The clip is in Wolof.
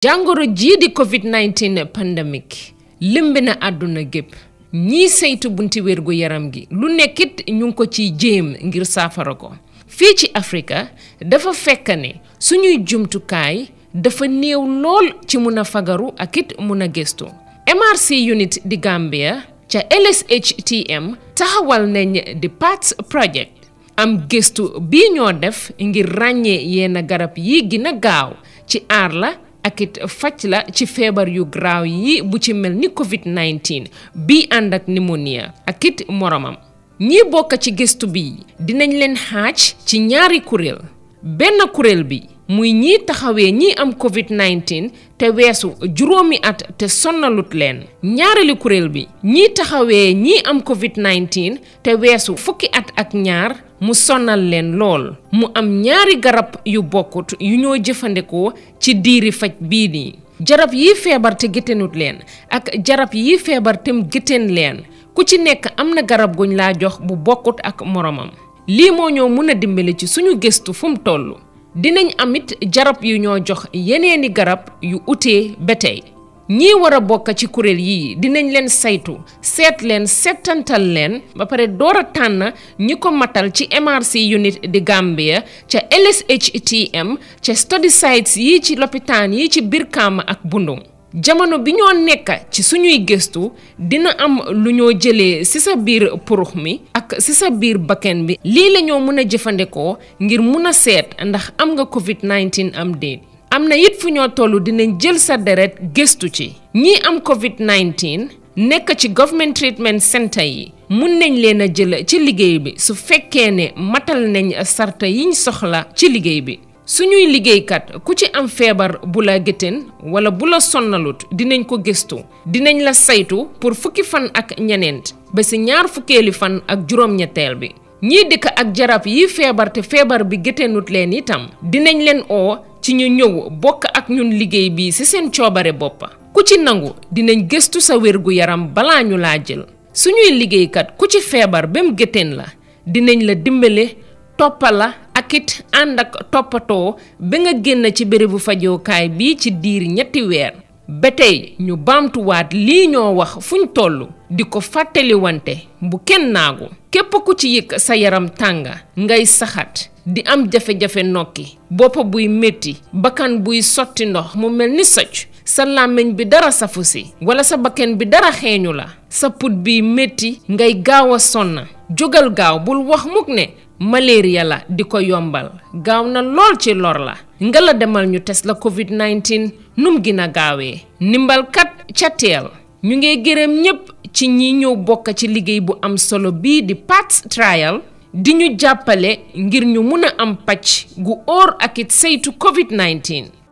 jàngoro jii di covid 19 pandemic lëmbi na àdduna gépp ñii saytu bunti wérgu yaram gi lu nekkit ñu ngi ko ciy jéem ngir saafara ko fii ci Afrika dafa fekk ne suñuy jumtukaay dafa néew lool ci mun a fagaru ak it mun a gëstu MRC unit di Gambia ca LSHTM taxawal nañ di PATS project am gëstu bii ñoo def ngir ràññee yenn garab yi gën a gaaw ci aar la ak it faj la ci feebar yu graaw yi bu ci mel ni covid 19 bii ànd ak pneumonia ak it moromam ñii bokk ci gëstu bi dinañ leen xaaj ci ñaari kuréel benn kuréel bi muy ñii taxawee ñii am covid 19 te weesu juróomi at te sonnalut leen ñaareelu kuréel bi ñii taxawee ñii am covid 19 te weesu fukki at ak ñaar mu sonal leen lool mu am ñaari garab yu bokkut yu ñoo jëfandikoo ci diiri faj bii nii jarab yi feebar te géttanut leen ak jarab yi feebar tem géttan leen ku ci nekk am na garab guñ laa jox bu bokkut ak moromam lii moo ñoo mën a dimbali ci suñu gëstu fu mu toll dinañ amit jarab yu ñoo jox yeneeni garab yu utee ba tey ñii war a bokk ci kuréel yii dinañ leen saytu seet leen seetantal leen ba pare door a tànn ñi ko matal ci MRC unit di Gambia ca LSHTM ca study sites yi ci lopitaan yi ci Brikama ak Bundung jamono bi ñoo nekk ci suñuy gëstu dina am lu ñoo jëlee ci sa biir purux mi ak ci sa biir bakken bi lii la ñoo mën a jëfandikoo ngir mun a seet ndax am nga covid 19 am déet am na it fu ñoo toll dinañ jël sa deret gëstu ci ñii am covid 19 nekk ci government treatment center yi mun nañ leen a jël ci liggéey bi su fekkee ne matal nañ sarta yiñ soxla ci liggéey bi suñuy liggéeykat ku ci am feebar bu la gétteen wala bu la sonnalut dinañ ko gëstu dinañ la saytu pour fukki fan ak ñeneent ba si ñaar fukkeeli fan ak juróom-ñetteel bi ñii dëkk ak jarab yi feebar te feebar bi gétteenut leen itam dinañ leen oo ci ñu ñëw bokk ak ñun liggéey bi ci seen coobare boppa ku ci nangu dinañ gëstu sa wérgu yaram balaa ñu laa jël suñuy liggéeykat ku ci feebar ba mu gétteen la dinañ la dimbale toppala ak it ànd ak toppatoo ba nga génn ci bérébu fajookaay bi ci diir ñetti weer ba tey ñu baamtuwaat lii ñoo wax fuñ toll di ko fàttali wante bu kenn naagu képp ku ci yëg sa yaram tànga ngay saxat di am jafe-jafe nokki bopp buy métti bakkan buy sotti ndox mu mel ni socc sa làmmiñ bi dara safu si wala sa bakkan bi dara xeeñu la sa put biy métti ngay gaaw a sonna jógal gaaw bul wax mukk ne malaria la di ko yombal gaaw na lool ci lor la nga la demal ñu test la covid 19 num gën a gaawee ndimbalkat ca teel ñu ngi gërëm ñépp ci ñi ñëw bokk ci liggéey bu am solo bii di PATS trial di ñu jàppale ngir ñu mun a am pàcc gu óor ak it saytu covid 19